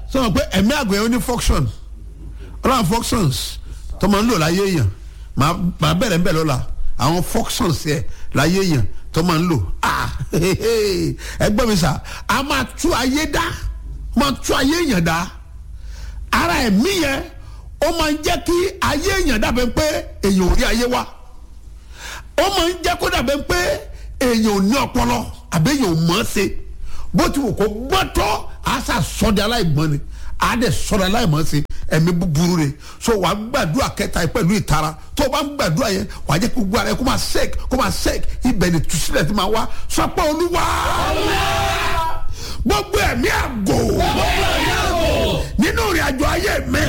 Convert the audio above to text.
sọ pé ẹ̀mí àgọ́ yẹn ó ní function ọlọ́run functions tó máa ń lò láyé èèyàn màá màá bẹ̀rẹ̀ ń bẹ̀ lọ́la àwọn functions yẹ láyé èèyàn tó máa ń lò ah ẹgbẹ́ mi sà á máa tú ayé dá máa tú ayé èèyàn dá ara ẹ̀mí yẹn ó máa ń jẹ́ kí ayé èèyàn dàbẹ̀ pé èèyàn ò rí ayé wá ó máa ń jẹ́ kó dàbẹ̀ pé èèyàn ò ní ọpọlọ àbí èèyàn ò mọ̀ ọ́ ṣe bó ti wù kó gbọ́tọ́ àṣà sọ́dẹ̀ aláìgbọ́n ni àádẹ́ sọ́dẹ̀ aláìmọ̀ ṣe ẹ̀mí búburú rẹ̀ so wàá gbàdúrà kẹta yìí pẹ̀lú ìtara tó o bá ń gbàdúrà yẹn wàá jẹ́ kó gbọ́ ara yẹn kó máa sẹ́ẹ̀kì kó máa sẹ́ẹ̀kì ibẹ̀ ni tùsílẹ̀ ti máa wá sọpọ̀ olúwa gbogbo ẹ̀mí àgò nínú ìrìn àjò ayé mi